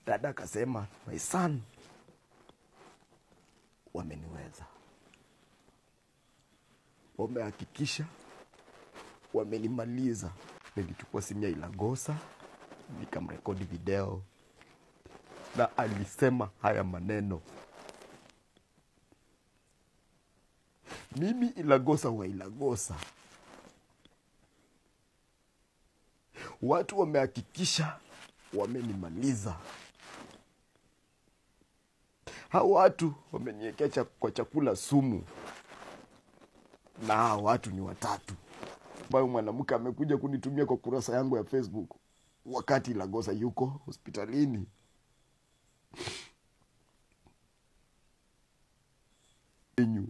dada akasema my son wameniweza wamehakikisha wamenimaliza nilichukua simu ya ilagosa nikamrekodi video na alisema haya maneno mimi ilagosa wa ilagosa watu wamehakikisha wamenimaliza hao watu wameniwekea cha, kwa chakula sumu na hao watu ni watatu ambayo mwanamke amekuja kunitumia kwa kurasa yangu ya facebook wakati lagosa yuko hospitalini enyu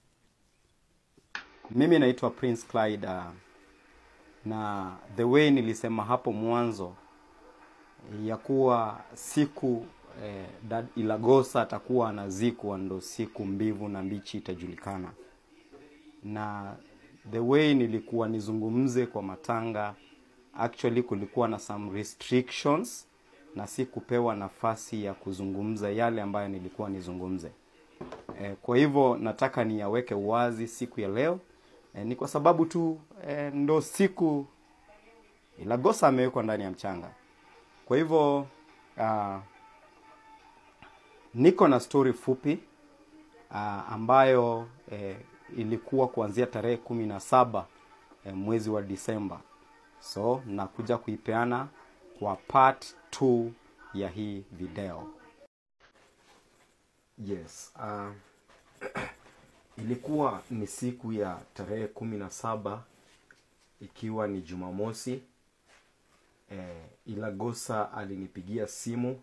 Mimi naitwa Prince Clyde uh, na the way nilisema hapo mwanzo ya kuwa siku eh, dad Ilagosa atakuwa anazikwa ndo siku mbivu na mbichi itajulikana, na the way nilikuwa nizungumze kwa matanga, actually kulikuwa na some restrictions na si kupewa nafasi ya kuzungumza yale ambayo nilikuwa nizungumze. Eh, kwa hivyo nataka niyaweke wazi siku ya leo eh, ni kwa sababu tu eh, ndo siku Ilagosa amewekwa ndani ya mchanga. Kwa hivyo uh, niko na story fupi uh, ambayo eh, ilikuwa kuanzia tarehe kumi na saba eh, mwezi wa Disemba, so nakuja kuipeana kwa part 2 ya hii video. Yes, uh, ilikuwa ni siku ya tarehe kumi na saba ikiwa ni Jumamosi. Eh, Ilagosa alinipigia simu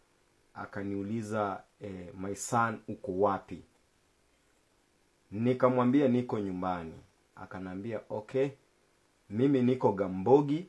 akaniuliza eh, my son uko wapi? Nikamwambia niko nyumbani. Akanambia okay, mimi niko Gambogi,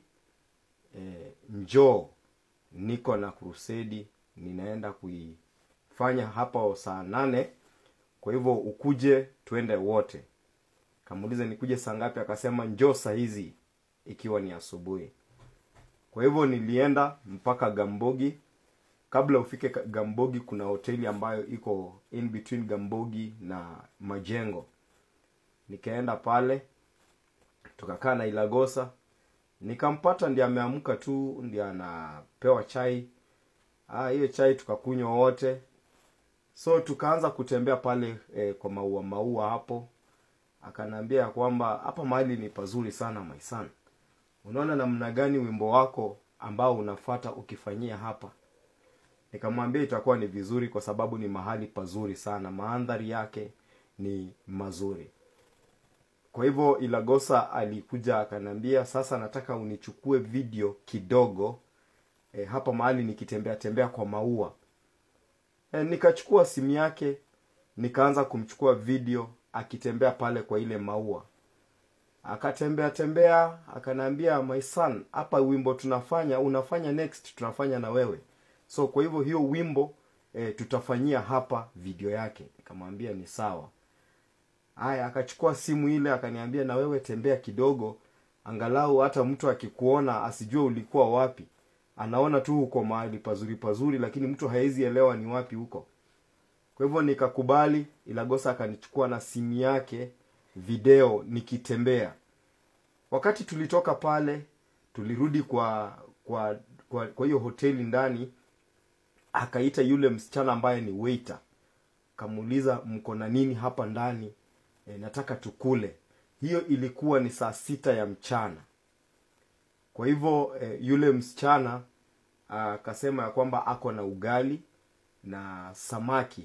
eh, njoo, niko na krusedi ninaenda kuifanya hapa saa nane kwa hivyo ukuje twende wote kamuuliza nikuje saa ngapi akasema njoo saa hizi ikiwa ni asubuhi kwa hivyo nilienda mpaka gambogi kabla ufike ka- gambogi kuna hoteli ambayo iko in between gambogi na majengo nikaenda pale tukakaa na ilagosa nikampata ndi ameamka tu ndi anapewa chai Ah, hiyo chai tukakunywa wote so tukaanza kutembea pale eh, kwa maua maua hapo akanaambia ya kwamba hapa mahali ni pazuri sana my son unaona namna gani wimbo wako ambao unafata ukifanyia hapa nikamwambia itakuwa ni vizuri kwa sababu ni mahali pazuri sana mandhari yake ni mazuri kwa hivyo ilagosa alikuja akaniambia sasa nataka unichukue video kidogo e, hapa mahali nikitembea tembea kwa maua e, nikachukua simu yake nikaanza kumchukua video akitembea pale kwa ile maua akatembea tembea akanaambia my son hapa wimbo tunafanya unafanya next tunafanya na wewe so kwa hivyo hiyo wimbo e, tutafanyia hapa video yake nikamwambia ni sawa haya akachukua simu ile akaniambia na wewe tembea kidogo angalau hata mtu akikuona asijue ulikuwa wapi anaona tu uko mahali pazuri pazuri lakini mtu haezi elewa ni wapi huko kwa hivyo nikakubali ilagosa akanichukua na simu yake video nikitembea wakati tulitoka pale tulirudi kwa kwa kwa, kwa hiyo hoteli ndani akaita yule msichana ambaye ni waiter kamuuliza mko na nini hapa ndani e, nataka tukule hiyo ilikuwa ni saa sita ya mchana kwa hivyo e, yule msichana akasema ya kwamba ako na ugali na samaki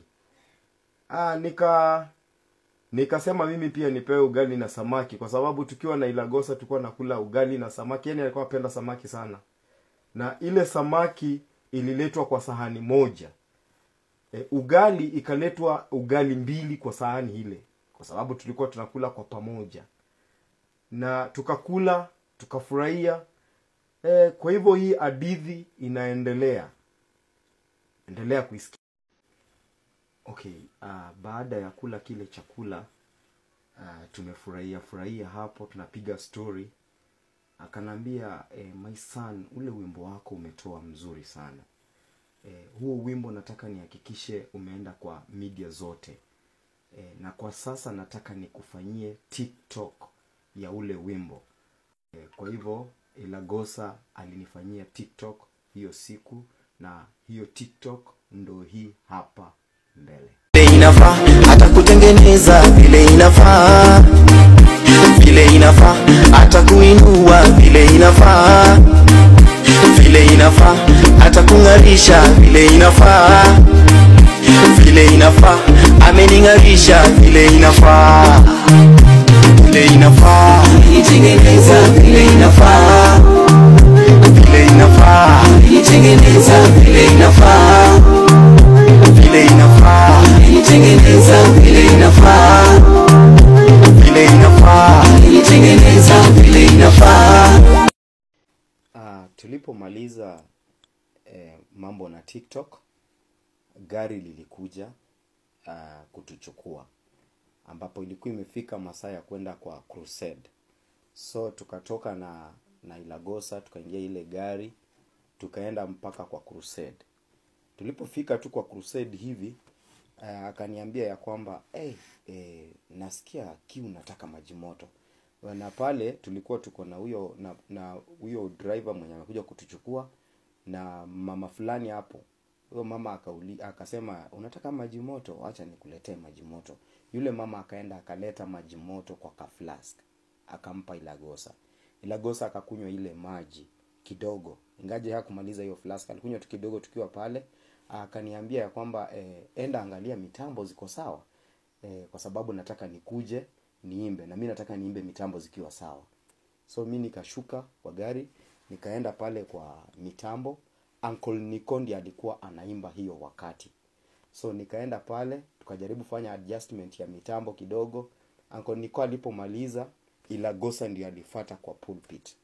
ah, nika nikasema mimi pia nipewe ugali na samaki kwa sababu tukiwa na ilagosa tulikuwa nakula ugali na samaki yani alikuwa apenda samaki sana na ile samaki ililetwa kwa sahani moja e, ugali ikaletwa ugali mbili kwa sahani ile kwa sababu tulikuwa tunakula kwa pamoja na tukakula tukafurahia e, kwa hivyo hii hadithi inaendelea endelea kuisikia okay uh, baada ya kula kile chakula uh, tumefurahia furahia hapo tunapiga story akanaambia eh, my son ule wimbo wako umetoa mzuri sana eh, huo wimbo nataka nihakikishe umeenda kwa media zote e, na kwa sasa nataka nikufanyie tiktok ya ule wimbo e, kwa hivyo ilagosa alinifanyia tiktok hiyo siku na hiyo tiktok ndo hii hapa mbele vile inafaa hata kutengeneza vile inafaa vile inafaa hata kuinua vile inafaa vile inafaa hata kung'arisha vile inafaa vile inafaa amening'arisha vile inafaa vile inafaa itengeneza vile inafaa vile inafaa itengeneza vile inafaa vile inafaa itengeneza vile inafaa vile inafaa itengeneza vile inafaa uh, tulipomaliza eh, mambo na tiktok gari lilikuja uh, kutuchukua ambapo ilikuwa imefika masaa ya kwenda kwa crusade so tukatoka na na ilagosa tukaingia ile gari tukaenda mpaka kwa crusade tulipofika tu kwa crusade hivi uh, akaniambia ya kwamba hey, eh, nasikia kiu nataka maji moto na pale tulikuwa tuko na huyo na na huyo driver mwenye amekuja kutuchukua na mama fulani hapo huyo mama akauli, akasema unataka maji moto acha nikuletee maji moto yule mama akaenda akaleta maji moto kwa kaflask akampa ilagosa ilagosa akakunywa ile maji kidogo ingaje hakumaliza hiyo flask alikunywa tu kidogo tukiwa pale akaniambia ya kwamba eh, enda angalia mitambo ziko sawa eh, kwa sababu nataka nikuje niimbe na mi nataka niimbe mitambo zikiwa sawa so mi nikashuka kwa gari nikaenda pale kwa mitambo uncle nikondi alikuwa anaimba hiyo wakati so nikaenda pale tukajaribu fanya adjustment ya mitambo kidogo uncle niko alipomaliza ilagosa ndio alifata kwa pulpit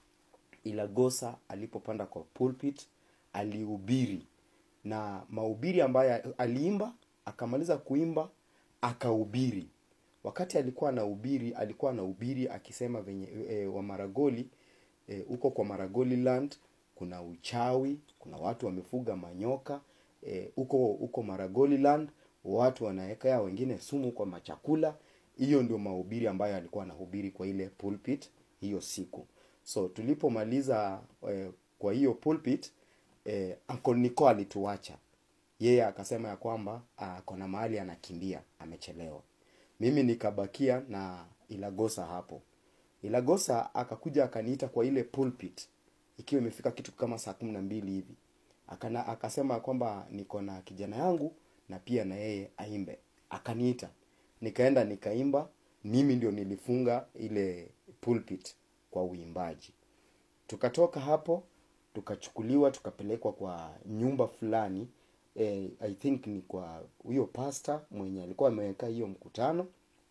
ilagosa alipopanda kwa pulpit alihubiri na mahubiri ambayo aliimba akamaliza kuimba akahubiri wakati alikuwa anahubiri alikuwa anahubiri akisema venye e, wa maragoli huko e, kwa maragoli land kuna uchawi kuna watu wamefuga manyoka huko e, huko maragoli land watu wanawekea wengine sumu kwa machakula hiyo ndio mahubiri ambayo alikuwa anahubiri kwa ile pulpit hiyo siku so tulipomaliza e, kwa hiyo pulpit e, Uncle Nico alituacha yeye akasema ya kwamba kona mahali anakimbia amechelewa mimi nikabakia na ilagosa hapo ilagosa akakuja akaniita kwa ile pulpit ikiwa imefika kitu kama saa kumi na mbili hivi Akana, akasema kwamba niko na kijana yangu na pia na yeye aimbe akaniita nikaenda nikaimba mimi ndio nilifunga ile pulpit kwa uimbaji tukatoka hapo tukachukuliwa tukapelekwa kwa nyumba fulani eh, i think ni kwa huyo pasta mwenye alikuwa ameweka hiyo mkutano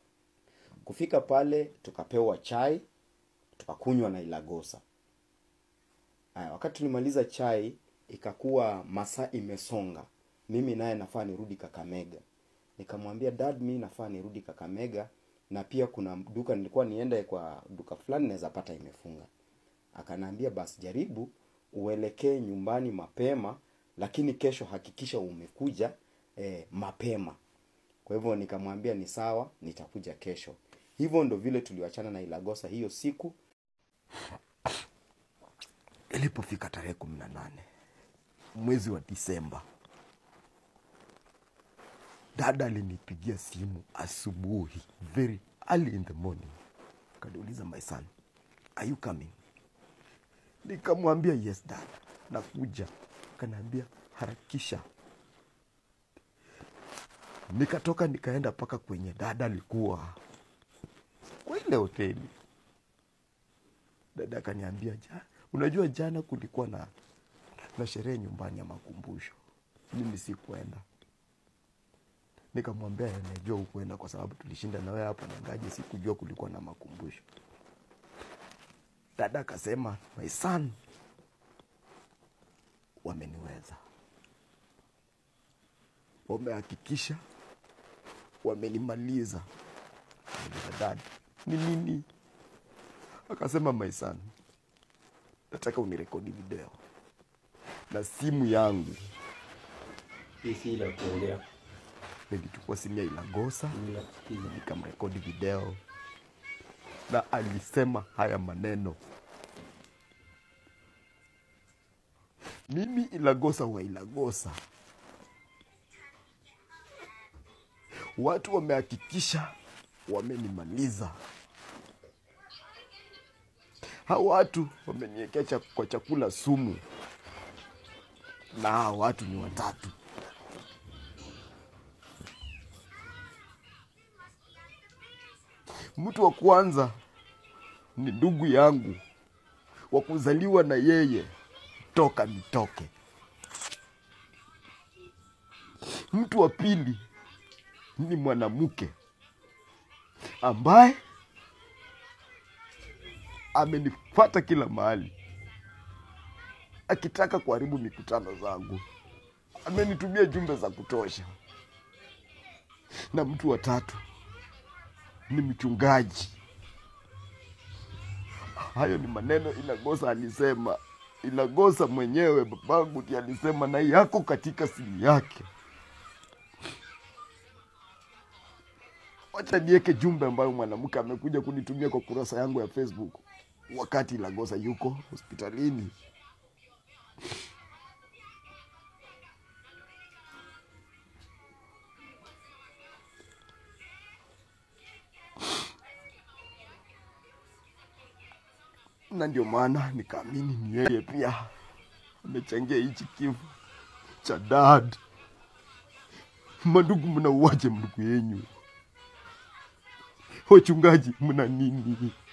kufika pale tukapewa chai tukakunywa na ilagosa Aya, wakati tulimaliza chai ikakuwa masaa imesonga mimi naye nafaa nirudi kakamega nikamwambia dad mi nafaa nirudi kakamega na pia kuna duka nilikuwa niende kwa duka fulani naweza pata imefunga akanaambia basi jaribu uelekee nyumbani mapema lakini kesho hakikisha umekuja eh, mapema kwa hivyo nikamwambia ni sawa nitakuja kesho hivyo ndo vile tuliwachana na ilagosa hiyo siku ilipofika tarehe kumi na nane mwezi wa disemba dada alinipigia simu asubuhi very early in the morning kaniuliza my son are you coming nikamwambia yes dad nakuja kanaambia harakisha nikatoka nikaenda mpaka kwenye dada alikuwa kwa ile hoteli dada akaniambia ja, unajua jana kulikuwa na na sherehe nyumbani ya makumbusho mimi sikuenda nikamwambia najua hukuenda kwa sababu tulishinda na wewe hapo na ngaje sikujua kulikuwa na makumbusho dada akasema my son wameniweza wamehakikisha wamenimaliza Nikamwambia, dad ni nini akasema my son nataka unirekodi video na simu yangu Hii si la kuongea. nilichukua simu ya Ilagosa Ninakusikiza. nikamrekodi video na alisema haya maneno mimi Ilagosa wa Ilagosa, watu wamehakikisha wamenimaliza. Hao watu wameniwekea cha, kwa chakula sumu, na hao watu ni watatu. Mtu wa kwanza ni ndugu yangu wa kuzaliwa na yeye toka nitoke. Mtu wa pili ni mwanamke ambaye amenifuata kila mahali akitaka kuharibu mikutano zangu, amenitumia jumbe za kutosha. Na mtu wa tatu ni mchungaji. Hayo ni maneno Ilagosa alisema. Ilagosa mwenyewe babangu ndiye alisema, na yako katika simu yake. Wacha niweke jumbe ambayo mwanamke amekuja kunitumia kwa kurasa yangu ya Facebook wakati Ilagosa yuko hospitalini. na ndio maana nikaamini ni yeye pia amechangia hichi kifo cha dad. Mandugu, mnauaje ndugu yenyu? Wachungaji, mna nini?